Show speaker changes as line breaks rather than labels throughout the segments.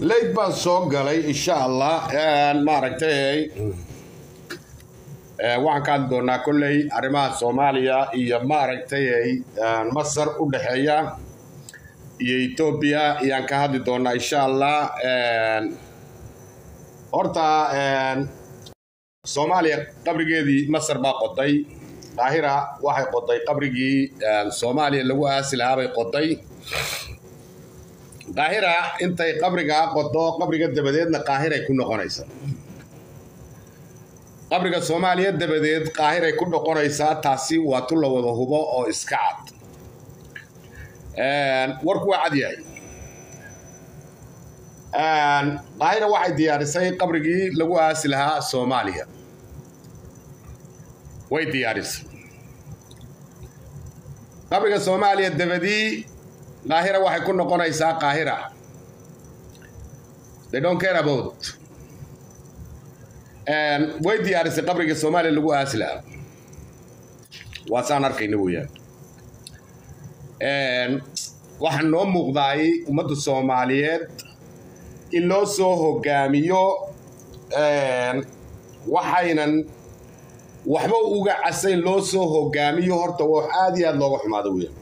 leyd baan soo galay insha allah maaragtay waxaan ka hadli doonaa kolley arrimaha soomaaliya iyo maaragtay masar u dhexeeya iyo etoobiya ayaan ka hadli doonaa insha allah horta soomaaliya qabrigeedii masar baa qoday qaahira waxay qoday qabrigii soomaaliya lagu aasi lahaa bay qoday qaahira intay qabrigaa qodo qabriga dabadeedna qaahiray ku noqonaysaa qabriga soomaaliya dabadeed qaahiray ku noqonaysaa taasi waa tu la wada hubo oo iska cad warku waa cad yahay qaahira waxay diyaarisay qabrigii lagu aasi lahaa soomaaliya way diyaarisay qabriga soomaaliya dabadii qaahira waxay ku noqonaysaa qaahira they don't care about way diyaarisay qabriga soomaaliya lagu aasi lahaa waa saan arkayna weyaan waxaa noo muuqdaay ummadda soomaaliyeed in loo soo hogaamiyo waxaynan waxba uga casayn loo soo hogaamiyo horta wax aada iyo aada looga xumaado weyaan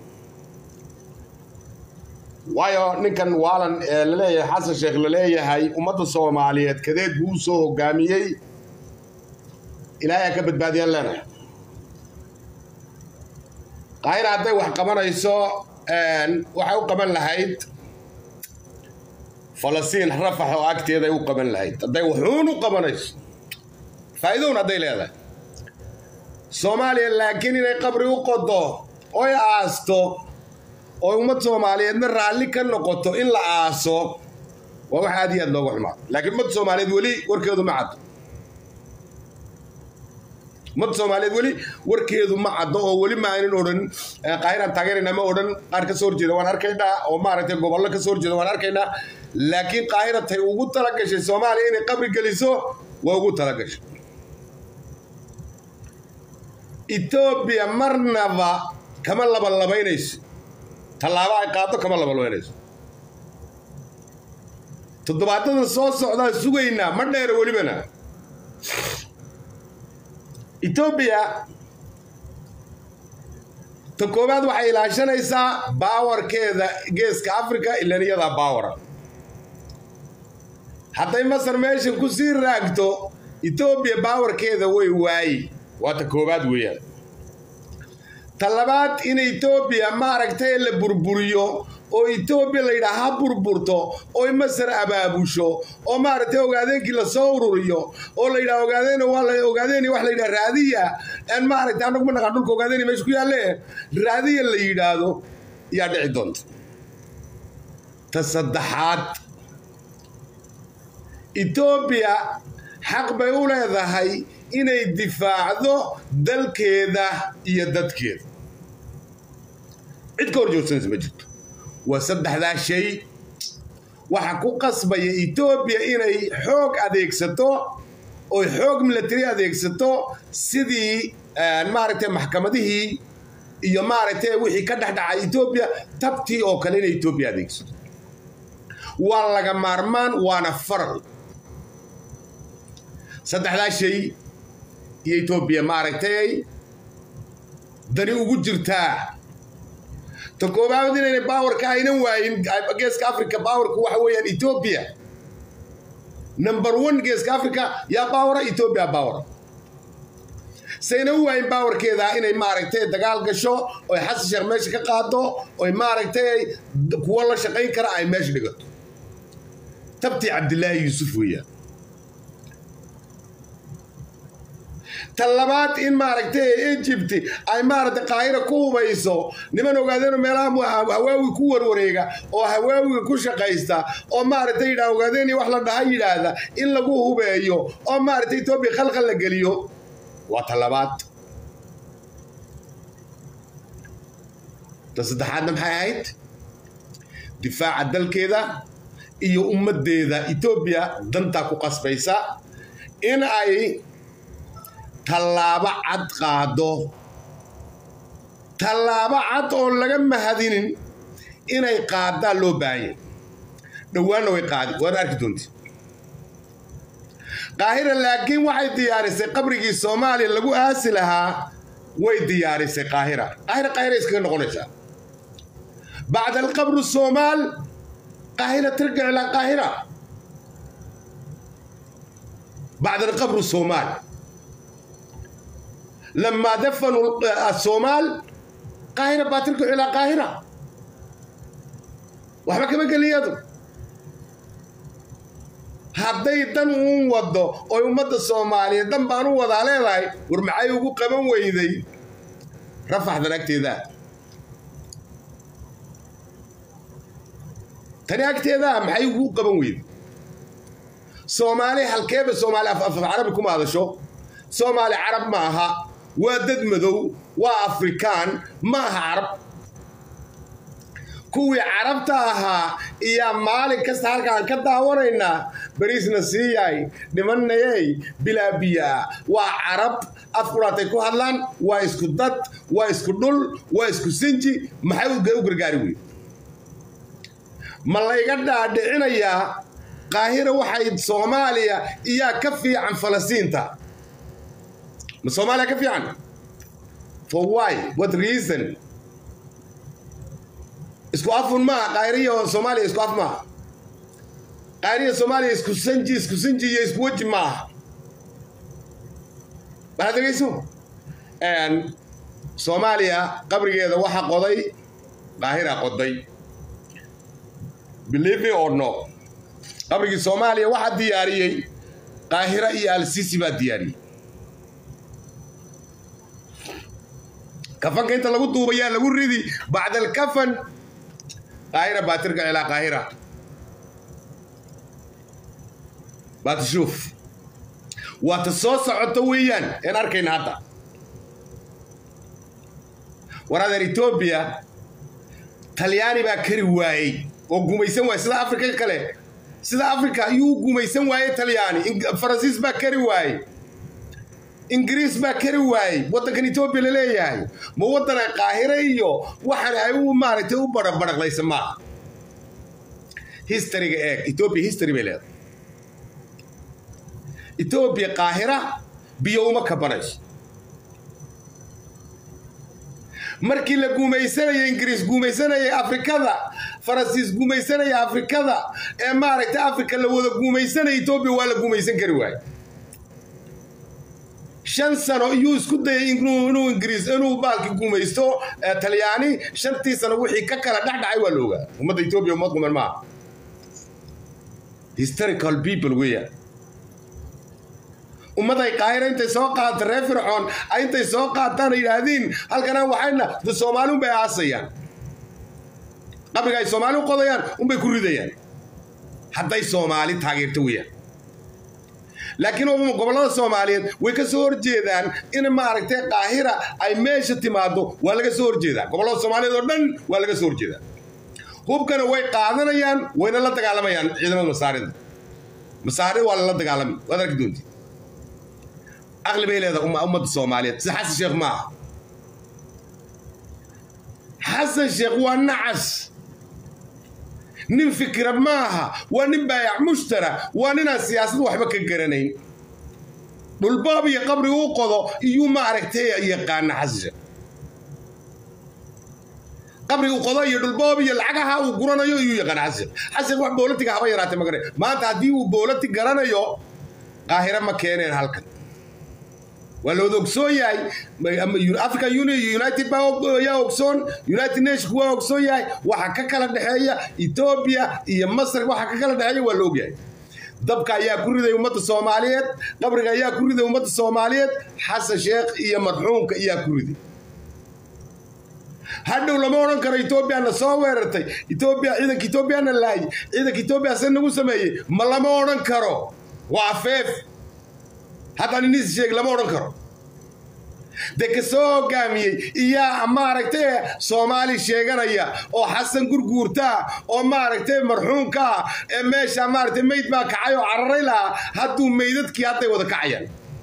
waayo ninkan waalan laleeyahay xasan sheekh laleeyahay ummadda soomaaliyeed kadeed buu u soo hogaamiyey ilaahay ha ka badbaadiyaan leenahay qaahira hadday wax qabanayso waxay u qaban lahayd falastiin rafax oo agteeday u qaban lahayd hadday waxuun u qabanayso faa'iidown hadday leedahay soomaaliya laakiin inay qabri u qodo oy aasto oo ummad soomaaliyeedna raalli ka noqoto in la aaso waa wax aad iyo aad looga xumaado laakiin ummad soomaaliyeed weli warkeedu ma caddo ummad soomaaliyeed weli warkeedu ma caddo oo weli ma aynan odhan qaahiraan taageerayna ma odhan qaar ka soo horjeeda waan arkaynaa oo maaragtay gobollo ka soo horjeeda waan arkaynaa laakiin qaahira tay ugu talagashay soomaaliya inay qabri geliso waa ugu talagashay etoobiya marnaba kama labalabaynayso tallaabo ay qaado kama labalabaynayso toddobaadada soo socdaan sugaynaa ma dheera welibana etoobiya ta koowaad waxay ilaashanaysaa baawarkeeda geeska africa ilan iyadaa baawara hadday masar meesha ku sii raagto etoobiya baawarkeeda way waayi waa ta koowaad weeyaan ta labaad in etoobiya maaragtay la burburiyo oo etoobiya la yidhaha ha burburto oy masar abaabusho oo maaragtay ogaadeenkii lasoo ururiyo oo la yidhaha ogaadeen waa la ogaadeen wax la yidhaha raadiya aan maaragtay anagu ma naqaan dhulka ogaadeen meesha ku yaalle raadiya la yidhaahdo yaa dhici doonta ta saddexaad etoobiya xaq bay u leedahay inay difaacdo dalkeeda iyo dadkeeda cid ka hor joogsanaysa ma jirto waa saddexdaa shay waxa ku qasbaya etoobiya inay xoog adeegsato oy xoog milatary adeegsato sidii maaragtay maxkamadihii iyo maaragtay wixii ka dhexdhacay etoobiya tabtii oo kale inay etoobiya adeegsato waa laga maarmaan waana faral saddexdaa shay iyo etoobiya maaragtay dani ugu jirtaa ta koobaad inayna baawarka aynan waayin geeska africa baawarku waxa weeyaan etoobiya number one geeska africa yaa baawara etoobiya baawara sayna u waayin baawarkeeda inay maaragtay dagaal gasho oy xasan sheekh meesha ka qaado oy maaragtay kuwo la shaqayn kara ay meesha dhigato tabtii cabdilaahi yuusuf weeyaan ta labaad in maaragtay egypt ay maaragtay qaahira ku hubayso niman ogaadeen meelaha hawaawi ku warwareega oo hawaawiga ku shaqaysta oo maaragtay yidhaha ogaadeen wax la dhaha yidhaahda in lagu hubeeyo oo maaragtay etoobiya khalkhal la geliyo waa ta labaad ta saddexaadna maxay ahayd difaaca dalkeeda iyo ummaddeeda etoobiya dantaa ku qasbaysa in ay tallaabo cad qaado tallaabo cad oon laga mahadinin inay qaadaan loo baahanya dhowaanna way qaadi waad arki doonti qaahira laakiin waxay diyaarisay qabrigii soomaaliya lagu aasi lahaa way diyaarisay qaahira qaahira qaahira iskaga noqonaysaa bacda alqabru soomaal qaahira tarjic ilaa qaahira bacda alqabru soomaal لما دفنوا الصومال قاهرة باتركوا إلى قاهرة waxba kama geliyadu hadday dan uun wado oy ummadda soomaaliyeed dan baan u wadaa leedahay war maxay ugu qaban weyday rafaxdan agteeda tani agteedaa maxay ugu qaban weyday soomaali halkeeba soomaali af carabi kuma hadasho soomaali carab ma aha waa dad madow waa afrikaan ma aha carab kuwii carabta ahaa iyaa maalin kasta halkaan ka daawanaynaa bariisna siiyay dhimanayey bilaa biyaa waa carab afkuraatay ku hadlaan waa isku dad waa isku dhul waa isku sinji maxay u gargaari wey ma layga dhaadhicinayaa qaahira waxay soomaaliya iyaa ka fiican falasiinta ma soomaaliya ka fiican for why what reason isku afun maaha qaahiriya soomaaliya isku af maaha qaahiriya soomaaliya isku sanji isku sinji iyo isku weji maaha waxaad dhegeyso soomaaliya qabrigeeda waxa qoday qaahira qoday believe me or no qabrigii soomaaliya waxaa diyaariyey qaahira iyo alsisi baa diyaariyey kafanka inta lagu duubayaa lagu ridi bacda alkafan qaahira baa tirka ilaa qaahira baa tashuuf waa ta soo socoto weeyaan een arkayna hadda war adeer etoobiya talyaani baa kari waayey oo gumaysan waayey sida afrika kale sida afrika ayuu gumaysan waayey talyaani faransiis baa kari waayey ingiriis baa kari waayey waddankan etoobiya la leeyahay ma waddana qaahire iyo waxaan ay u maaragtay u barabadhaqlaysa maaha historyga eeg etoobiya history bay leedahay etoobiya qaahira biyo uma kabanayso markii la gumaysanayay ingiriis gumaysanayay afrikada faransiis gumaysanaya afrikada ee maaragtay afrika la wada gumaysanaya etoobiya waa la gumaysan kari waaye shan sano iyuu isku dayay inuu ingiriis inuu baalki gumaysto talyaani shantii sano wixii ka kala dhex dhacay waa la ogaa ummadda etoobiya ummad quman maaha historical people weeyaan ummaday qaahira intay soo qaata reer fircoon intay soo qaataan yidhaahdiin halkana waxayna de soomaali unbay aasayaan qabriga ay soomaali u qodayaan unbay ku ridayaan hadday soomaali taageerto weeyaan laakiin gobollada soomaaliyeed way ka soo horjeedaan in maaragtay qaahira ay meesha timaado waa laga soo horjeedaa gobollada soomaaliyeed oo dhan waa laga soo horjeedaa hubkana way qaadanayaan wayna la dagaalamayaan ciidamada masaarida masaarida waa lala dagaalamay waad arki doonti aqli bay leedahay ummadda soomaaliyeed sida xasan sheekh ma aha xasan sheekh waa nacas nin fikira maaha waa nin baayac mushtara waa ninaan siyaasad waxba ka garanayn dhulbaab iyo qabriga u qodo iyuu maaragtay yaqaana xasisha qabriga u qodo iyo dhulbaab iyo lacagaha uu guranayo iyuu yaqaana xasisha xasisha wax boolatiga haba yaraatay ma garan maanta haddii uu boolati garanayo qaahira ma keeneen halkan waa la wada ogsoon yahay african union united yaa ogsoon united nation waa ogsoon yahay waxa ka kala dhexeeya etoobiya iyo masar waxa ka kala dhexeeya waa la ogyahay dabka ayaa ku riday ummadda soomaaliyeed qabriga ayaa ku riday ummadda soomaaliyeed xasan sheekh iyo marxuumka ayaa ku riday hadhow lama odhan karo etoobiyana soo weerartay etoobiya ciidanka etoobiyana laayay ciidanka etoobiya se nagu sameeyey ma lama odhan karo waa afeef haddaan inis sheeg lama odhan karo dee ka soo hogaamiyey iyaa maaragtay soomaali sheeganaya oo xasan gurguurtaa oo maaragtay marxuumkaa ee meesha maaragtay meyd baa kacay oo cararay lahaa hadduu meydadkii hadday wada kacayaan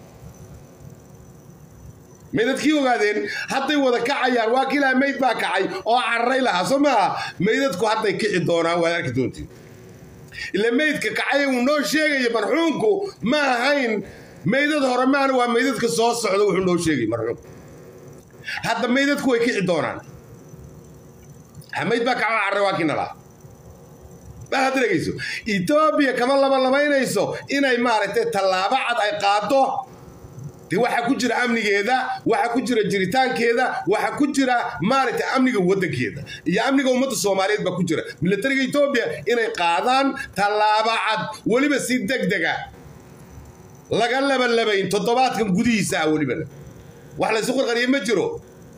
meydadkii ogaadeen hadday wada kacayaan waa kii lahaa meyd baa kacay oo cararay lahaa soo maaha meydadku hadday kici doonaan waad arki doontiin ila meydka kacay uu noo sheegaya marxuumku ma ahayn meydad hore maana waa meydadka soo socda wuxuu noo sheegay marxuumku hadda meydadku way kici doonaan mayd baa kaca carre waa kinala bal hadda dhegayso etoobiya kama labalabaynayso inay maaragtay tallaabo cad ay qaado de waxaa ku jira amnigeeda waxaa ku jira jiritaankeeda waxaa ku jira maaragtay amniga waddankeeda iyo amniga ummadda soomaaliyeed baa ku jira milatariga etoobiya inay qaadaan tallaabo cad weliba si deg dega laga labalabayn toddobaadkan gudihiisa ah welibana wax laysu qarqariye ma jiro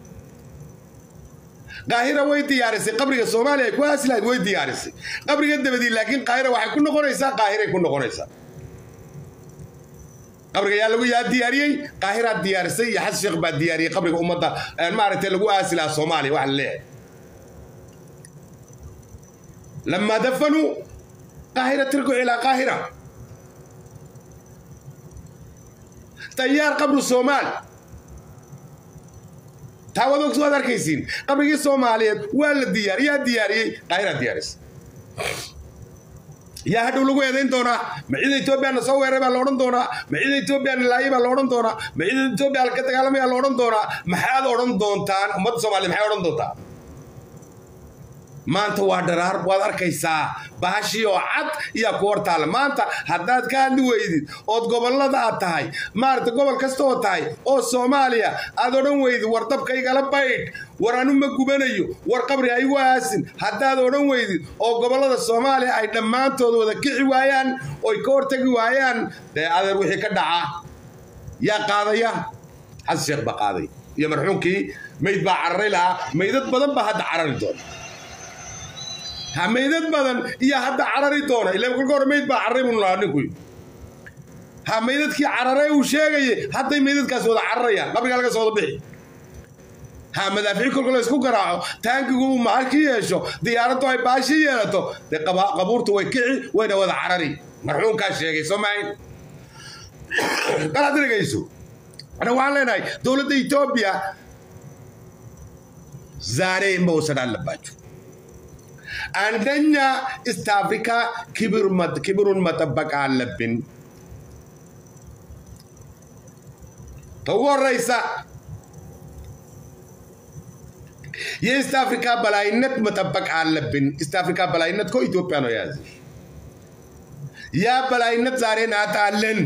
qaahira way diyaarisay qabriga soomaaliya ay ku aasi lahayd way diyaarisay qabriga dabadii laakiin qaahira waxay ku noqonaysaa qaahiray ku noqonaysaa qabriga yaa lagu yaa diyaariyey qaahiraa diyaarisay iyo xasan sheekh baa diyaariyey qabriga ummadda maaragtay lagu aasi lahaa soomaaliya waxa la leeyahay lamaa dafanuu qaahira tirku ilaa qaahira tayaar qabru soomaali taa waad waad arkaysiin qabrigii soomaaliyeed waa la diyaar yaa diyaariyey qaahiraa diyaarisay yaa hadhow lagu eedayn doonaa ma ciida etoobiyana soo weeray baa la odhan doonaa ma ciida etoobiyana laaye baa la odhan doonaa ma ciida etoobiya ka dagaalamaya la odhan doonaa maxaad odhan doontaan ummadda soomaaliya maxay odhan doontaa maanta waa dharaar waad arkaysaa baashii oo cad iyaa ku hor taalla maanta haddaad ka hadli weydid ood gobollada aad tahay maaragta gobol kasta oo tahay oo soomaaliya aad odhan weydid war dabka igala baydh war anu ma gubanayo war qabri ha igu aasin haddaad odhan weydid oo gobollada soomaaliya ay dhammaantood wada kici waayaan oy ka hortagi waayaan dee adeer wixii ka dhaca yaa qaadaya xasan sheekh baa qaaday iyo marxuumkii mayd baa cararay lahaa maydad badan baa hadda carari doona ha maydad badan iyo hadda carari doona ila kolka hore mayd baa cararay buu lahaa ninku ha maydadkii cararay uu sheegayay hadday maydadkaas wada cararayaan qabriga laga soo wada bixi ha madaafici kolka la isku garaaco taankigu uu mahalki yeesho diyaaraddu ay baashi yeelato dee qabuurtu way kici wayna wada carari marxuumkaa sheegay soo maahin bal hadda dhegayso ana waxaan leenahay dowladda etoobiya ዛሬ መውሰድ አለባችሁ። አንደኛ ኢስት አፍሪካ ክብሩን መጠበቅ አለብን። ተወረይሳ የኢስት አፍሪካ በላይነት መጠበቅ አለብን። ኢስት አፍሪካ በላይነት እኮ ኢትዮጵያ ነው የያዘ። ያ በላይነት ዛሬ ናጣለን።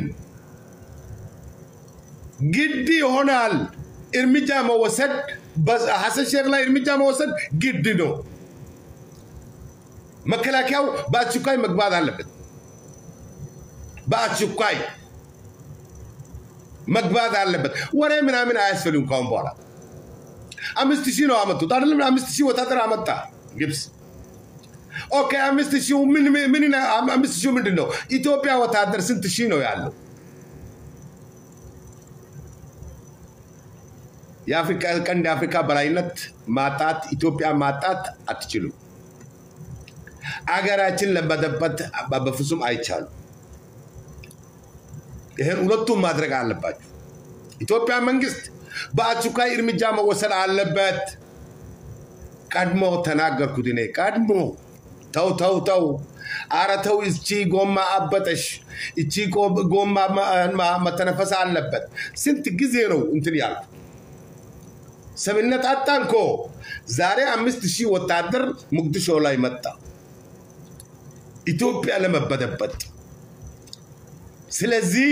ግድ ይሆናል እርምጃ መወሰድ ሐሰን ሼክ ላይ እርምጃ መወሰድ ግድ ነው። መከላከያው በአስቸኳይ መግባት አለበት። በአስቸኳይ መግባት አለበት። ወሬ ምናምን አያስፈልግም ካሁን በኋላ። አምስት ሺህ ነው አመጡት አይደለም? አምስት ሺህ ወታደር አመጣ ግብፅ። ኦኬ አምስት ሺህ ምን ምን አምስት ሺህ ምንድን ነው? ኢትዮጵያ ወታደር ስንት ሺህ ነው ያለው? የአፍሪካ ቀንድ የአፍሪካ በላይነት ማጣት ኢትዮጵያ ማጣት አትችሉም። አገራችን ለመደበት በፍጹም አይቻሉም። ይህን ሁለቱም ማድረግ አለባችሁ። ኢትዮጵያ መንግስት በአስቸኳይ እርምጃ መወሰድ አለበት። ቀድሞ ተናገርኩት እኔ ቀድሞ ተው ተው ተው፣ አረ ተው፣ እቺ ጎማ አበጠሽ፣ እቺ ጎማ መተነፈስ አለበት። ስንት ጊዜ ነው እንትን ያልኩት? ሰብነት አጣን እኮ። ዛሬ አምስት ሺህ ወታደር ሙቅዲሾ ላይ መጣ ኢትዮጵያ ለመበጠበጥ። ስለዚህ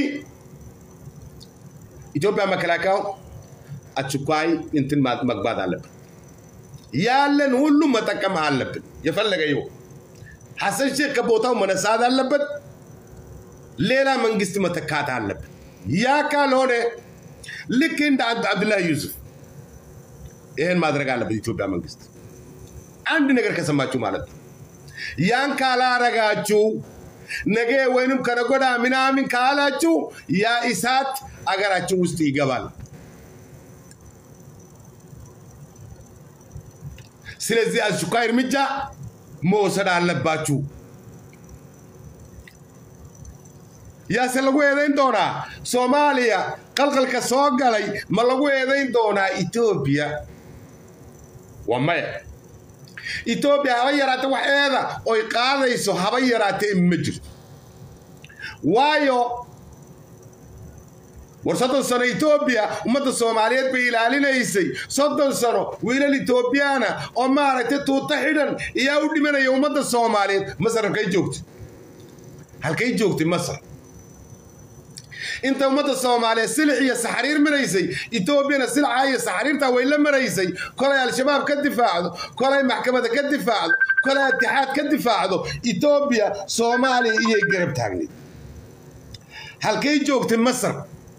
ኢትዮጵያ መከላከያው አስቸኳይ እንትን መግባት አለብን። ያለን ሁሉ መጠቀም አለብን። የፈለገ ይሁን ሐሰን ሼክ ከቦታው መነሳት አለበት። ሌላ መንግስት መተካት አለብን። ያ ካልሆነ ልክ እንደ አብዱላህ ዩሱፍ ይህን ማድረግ አለበት ኢትዮጵያ መንግስት። አንድ ነገር ከሰማችሁ ማለት ነው። ያን ካላረጋችሁ ነገ ወይንም ከነጎዳ ምናምን ካላችሁ ያ እሳት አገራችን ውስጥ ይገባል። ስለዚህ አስቸኳይ እርምጃ መውሰድ አለባችሁ። yaase lagu eedayn doonaa soomaaliya qalqalka soo galay ma lagu eedayn doonaa etoobiya waa maya etoobiya haba yaraate wax eeda oy qaadayso haba yaraatee ma jirto waayo war soddon sano etoobiya ummadda soomaaliyeed bay ilaalinaysay soddon sano wiilal etoobiyaana oo maaragtay tuuto xidhan iyaa u dhimanaya ummadda soomaaliyeed masar halkay joogtay halkay joogtay masar inta ummadda soomaaliyeed silix iyo saxariir maraysay etoobiyana silca iyo saxariirtaa way la maraysay kolay al-shabaab ka difaacdo kolay maxkamada ka difaacdo kolay atixaad ka difaacdo etoobiya soomaaliya iyay garab taagnayd halkay joogtay masar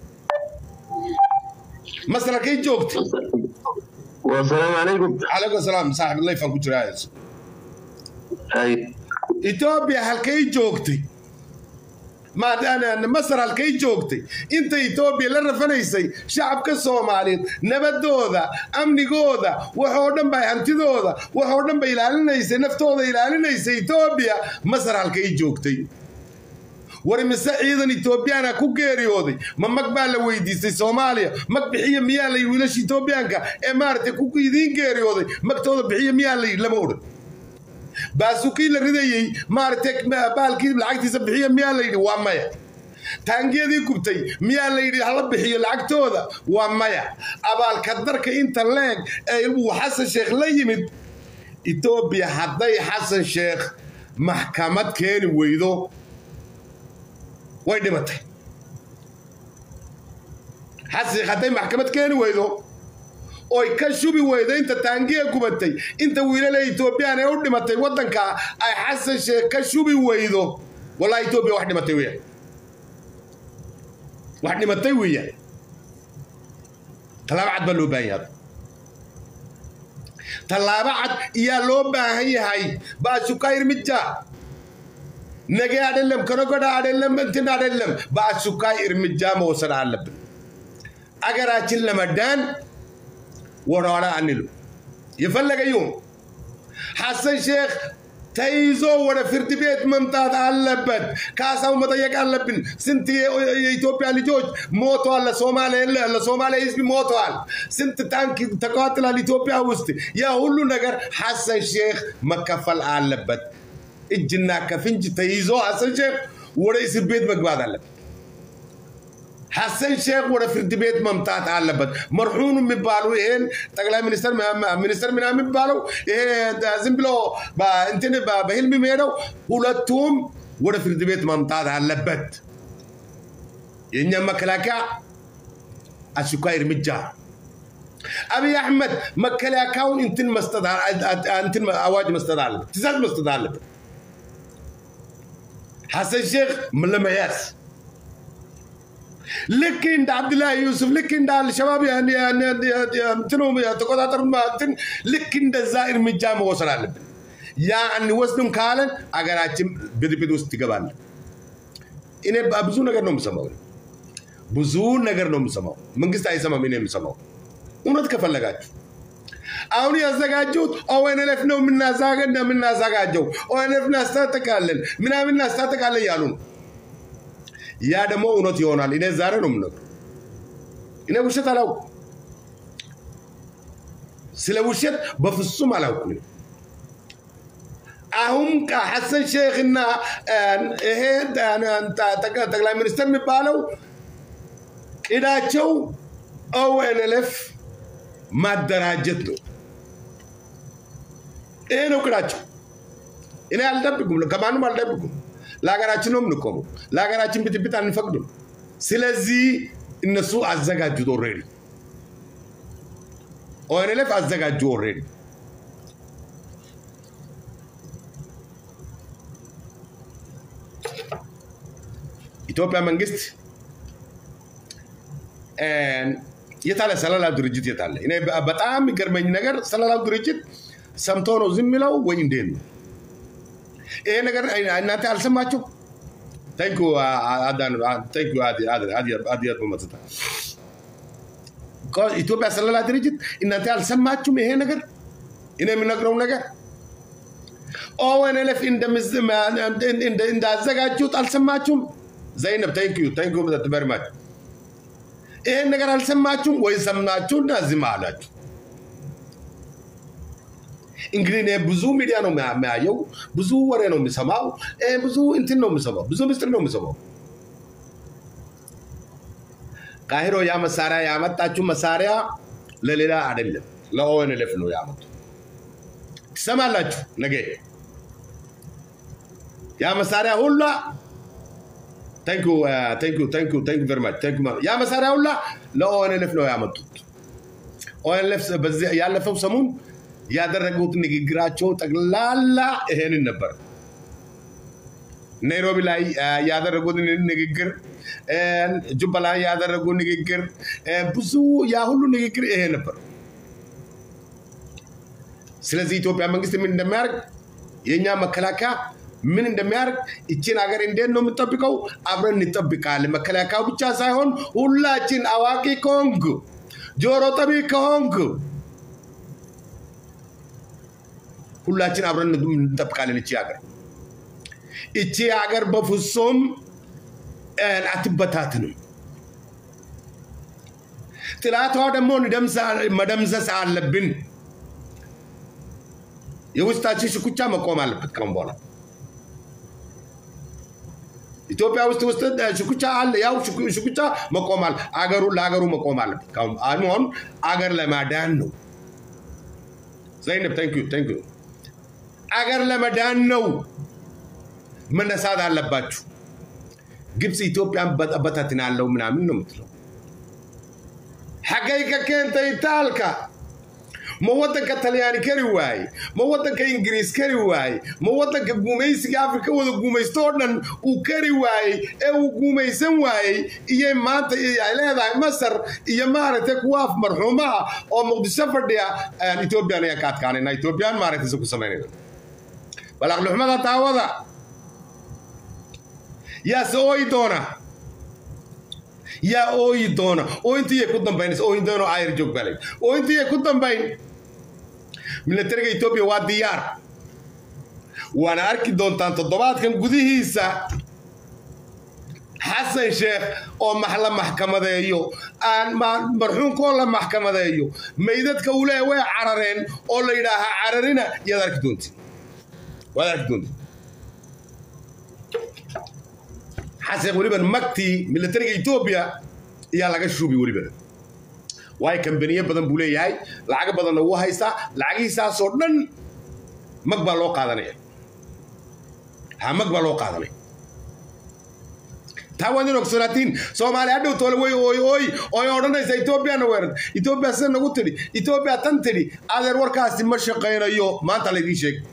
masar halkay joogtay
والسلام عليكم
calaykum asalaam saaxib layfaan ku jiraa
هاي
etoobiya halkay joogtay ma- masar halkay joogtay inta etoobiya la rafanaysay shacabka soomaaliyeed nabadooda amnigooda waxoo dhan ba hantidooda waxoo dhan ba ilaalinaysay naftooda ilaalinaysay etoobiya masar halkay joogtay war mise ciidan etoobiyaana ku geeriyooday ma mag baa la weydiistay soomaaliya mag bixiya miyaa la yidhi wiilasha etoobiyaanka ee maaragtay ku idiin geeriyooday magtooda bixiya miyaa la yidhi lama odhan baasukii la ridayey maaragtay baalkii lacagtiisa bixiya miyaa la yidhi waa maya taangiyadii gubtay miyaa la yidhi hala bixiyo lacagtooda waa maya abaalka darka inta leeg ee uu xasan sheekh la yimid etoobiya hadday xasan sheekh maxkamad keeni weydo way dhimatay xasan sheekh hadday maxkamad keeni weydo oy ka shubi weydo inta taangiya gubatay inta wiilala etoobiyaan ee u dhimatay waddanka ay xasan sheekh ka shubi weydo wallahi etoobiya wax dhimatay weeyaan wax dhimatay weeyaan tallaabo cad baa loo baahan yahay tallaabo cad iyaa loo baahan yahay baashukair mija nage adhelem kanogoda adhelem እንትን adhelem በአሱካይ እርምጃ መውሰድ አለብን አገራችን ለመዳን ወደኋላ አንሉ የፈለገ ይሁን ሐሰን ሼክ ተይዞ ወደ ፍርድ ቤት መምጣት አለበት። ካሳው መጠየቅ አለብን። ስንት የኢትዮጵያ ልጆች ሞተዋል። ለሶማሌ ህዝብ ሞተዋል። ስንት ታንክ ተቃጥሏል ኢትዮጵያ ውስጥ። ያ ሁሉ ነገር ሐሰን ሼክ መከፈል አለበት። እጅና ከፍንጅ ተይዞ ሐሰን ሼክ ወደ እስር ቤት መግባት አለበት። ሐሰን ሼክ ወደ ፍርድ ቤት መምጣት አለበት። መርሑን የሚባሉ ይሄን ጠቅላይ ሚኒስትር ሚኒስትር ምናምን የሚባለው ይሄ ዝም ብሎ እንትን በህልም የሚሄደው ሁለቱም ወደ ፍርድ ቤት መምጣት አለበት። የእኛ መከላከያ አስቸኳይ እርምጃ አብይ አሕመድ መከላከያውን እንትን መስጠት እንትን አዋጅ መስጠት አለበት፣ ትእዛዝ መስጠት አለበት። ሐሰን ሼክ ለመያዝ ልክ እንደ አብዱላሂ ዩሱፍ ልክ እንደ አልሸባብ እንትኑ ተቆጣጠሩ እንትን ልክ እንደዛ እርምጃ መወሰድ አለብን። ያ አንወስድም ካለን አገራችን ብጥብጥ ውስጥ ትገባለን። እኔ ብዙ ነገር ነው የምሰማው፣ ብዙ ነገር ነው የምሰማው። መንግስት አይሰማም፣ እኔ የምሰማው እውነት ከፈለጋችሁ አሁን ያዘጋጁት ኦኤንኤልኤፍ ነው የምናዘጋጀው፣ ኦኤንኤልኤፍ እናስታጥቃለን ምናምን እናስታጥቃለን ያሉ ነው። ያ ደግሞ እውነት ይሆናል። እኔ ዛሬ ነው የምነግረው። እኔ ውሸት አላውቅም። ስለ ውሸት በፍጹም አላውቅም። አሁን ሐሰን ሼክና ይሄ ጠቅላይ ሚኒስትር የሚባለው ቅዳቸው ኦኤንኤልኤፍ ማደራጀት ነው። ይሄ ነው ቅዳቸው። እኔ አልደብቁም፣ ከማንም አልደብቁም። ለሀገራችን ነው የምንቆመው። ለሀገራችን ብጥብጥ አንፈቅድም። ስለዚህ እነሱ አዘጋጁት ኦልሬዲ ኦኤንኤልኤፍ አዘጋጁ ኦልሬዲ። ኢትዮጵያ መንግስት የታለ ሰላላው ድርጅት የታለ? እኔ በጣም የሚገርመኝ ነገር ሰላላው ድርጅት ሰምቶ ነው ዝም የሚለው ወይ እንዴት ነው? ይሄ ነገር እናንተ አልሰማችሁ? ታንኩ ታንኩ አዲያት በመጽታ ኢትዮጵያ ሰላላ ድርጅት እናንተ አልሰማችሁም? ይሄ ነገር እኔ የምነግረው ነገር ኦኤንኤልኤፍ እንዳዘጋጁት አልሰማችሁም? ዘይነብ ታንክ ዩ ታንክ ዩ ቨሪ ማች ይሄን ነገር አልሰማችሁም ወይ? ሰማችሁና ዝም አላችሁ። እንግዲህ እኔ ብዙ ሚዲያ ነው የሚያየው፣ ብዙ ወሬ ነው የሚሰማው፣ ብዙ እንትን ነው የሚሰማው፣ ብዙ ምስጢር ነው የሚሰማው። ቃሂሮ ያ መሳሪያ ያመጣችው መሳሪያ ለሌላ አይደለም፣ ለኦኤንኤልኤፍ ነው ያመጡ። ትሰማላችሁ ነገ ያ መሳሪያ ሁላ ያ መሳሪያ ሁላ ለኦኤንኤልኤፍ ነው ያመጡት። ኦኤንኤልኤፍ ያለፈው ሰሙን ያደረጉት ንግግራቸው ጠቅላላ ይሄንን ነበር። ናይሮቢ ላይ ያደረጉት ንግግር፣ ጁባ ላይ ያደረጉ ንግግር፣ ብዙ ያ ሁሉ ንግግር ይሄ ነበር። ስለዚህ ኢትዮጵያ መንግስት ምን እንደሚያደርግ የእኛ መከላከያ ምን እንደሚያደርግ ይችን ሀገር እንዴት ነው የምጠብቀው? አብረን እንጠብቃለን። መከላከያው ብቻ ሳይሆን ሁላችን አዋቂ ከሆንክ ጆሮ ጠቢ ከሆንክ ሁላችን አብረን እንጠብቃለን። እቺ ሀገር እቺ ሀገር በፍጹም አትበታትንም። ጥላቷ ደግሞ መደምሰስ አለብን። የውስጣችን ሽኩቻ መቆም አለበት ካሁን በኋላ ኢትዮጵያ ውስጥ ውስጥ ሽኩቻ አለ። ያው ሽኩቻ መቆማል አገሩ ለሀገሩ መቆም አለበት። አሁን አገር ለማዳን ነው። ዘይነብ ታንክ ዩ ታንክ ዩ። አገር ለመዳን ነው መነሳት አለባችሁ። ግብፅ ኢትዮጵያን በታትናለው ምናምን ነው የምትለው። ሐገይ ከኬንተ ይታልካ ma waddanka talyaani kari waaye ma waddanka ingiriis kari waaye ma waddanka gumaysiga afrika wada gumaysto oo dhan uu kari waayey ee uu gumaysan waayey iyay maanta ay leedahay masar iyo maaragtay kuwa af marxuuma ah oo muqdisho fadhiya ethoobiyan ayaan ka adkaanayna ethoobiyan maaragtay isa ku samaynayna balaaqluxmada daawada yaase ooyi doona yaa ooyi doona ooyintiiyay ku dambaynaysa ooyin doona oo ayar joog balay ooyintiiyay ku dambayn milatariga etoobiya waa diyaar waana arki doontaan toddobaadkan gudihiisa xasan sheekh oo la maxkamadeeyo aan marxuunkoo la maxkamadeeyo maydadka uu leeya way carareen oo la yidhaahaa cararina yaad arki doontiin waad arki doontiin xasan weliban magtii milatariga etoobiya ayaa laga shuubi weliban waayo kambaniye badan buu leeyahay lacago badanna wuu haystaa lacagihiisaasoo dhan mag baa loo qaadanaya ha mag baa loo qaadanaya taa waad in ogsolaatiin soomaaliya hadhow toole way ooy ooy ooy odhanaysa etoobiyana weerad etoobiya sida nagu tidhi etoobiya tan tidhi adeer warkaasi ma shaqaynayo maanta laydiin sheegay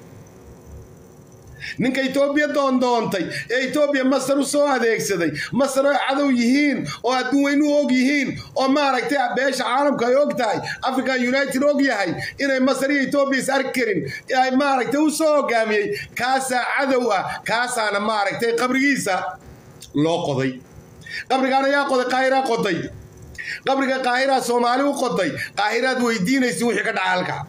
ninka etoobiya doondoontay ee etoobiya masar u soo adeegsaday masar oo cadow yihiin oo adduun weynu og yihiin oo maaragtay beesha caalamka ay og tahay african united og yahay inay masar iyo etoobiya is arki karin ay maaragtay u soo hogaamiyey kaasaa cadow ah kaasaana maaragtay qabrigiisa loo qoday qabrigaan ayaa qoday qaahiraa qoday qabriga qaahiraa soomaali u qoday qaahiraad weydiinaysa wixii ka dhaca halka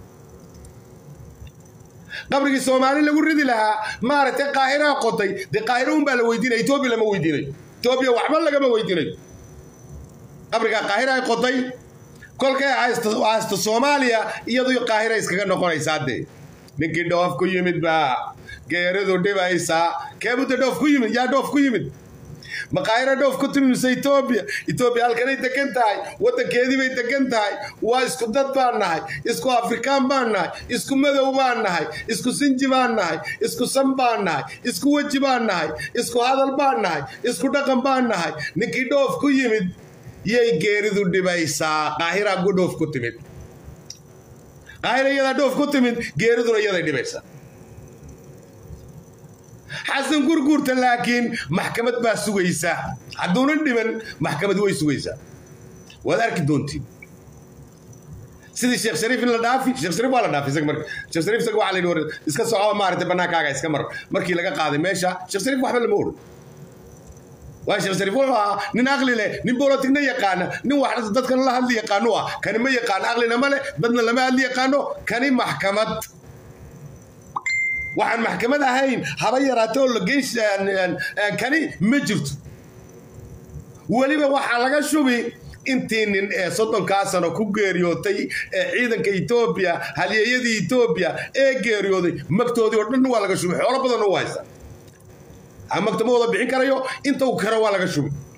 qabrigii soomaali lagu ridi lahaa maaragtay qaahiraa qoday dee qaahiro unbaa la weydiinaya etoobiya lama weydiinayo etoobiya waxba lagama weydiinayo qabrigaa qaahira ay qoday kolkay haysto soomaaliya iyadu qaahira iskaga noqonaysaa dee ninkii dhoof ku yimid baa geeridu dhibaysaa keebudda dhoof ku yimid yaa dhoof ku yimid maqaayiro dhoof ku timimsa etoobiya etoobiya halkanay degan tahay waddankeedii bay degan tahay waa isku dad baan nahay isku afrikaan baan nahay isku madow baan nahay isku sinji baan nahay isku san baan nahay isku weji baan nahay isku hadal baan nahay isku dhaqan baan nahay ninkii dhoof ku yimid yay geeridu dhibaysaa qaahiraa gu dhoof ku timid qaahira iyadaa dhoof ku timid geeriduna iyaday dhibaysaa xasan gurguurta laakiin maxkamad baa sugaysa hadduunan dhiman maxkamad way sugaysaa waad arki doontiin sidii sheekh shariif in la dhaafi sheekh shariif waa la dhaafi isaga marka sheekh shariif isaga waxaa la yidhi war iska soco maaragtay bannaankaaga iska mar markii laga qaaday meesha sheekh shariif waxba lama oran waa sheekh shariif wuxuu ahaa nin aqli leh nin bolotigna yaqaana nin wax dadkana la hadli yaqaano ah kani ma yaqaano aqlina ma leh dadna lama hadli yaqaano kani maxkamad waxaan maxkamad ahayn haba yaraata oo lageys kani ma jirto weliba waxaa laga shubi intii nin ee soddonkaa sano ku geeriyootay ee ciidanka etoobiya halyeeyadii etoobiya ee geeriyooday magtoodii oo dhan waa laga shubay xoolo badanna u haysta magta ma wada bixin karayo inta uu karo waa laga shubay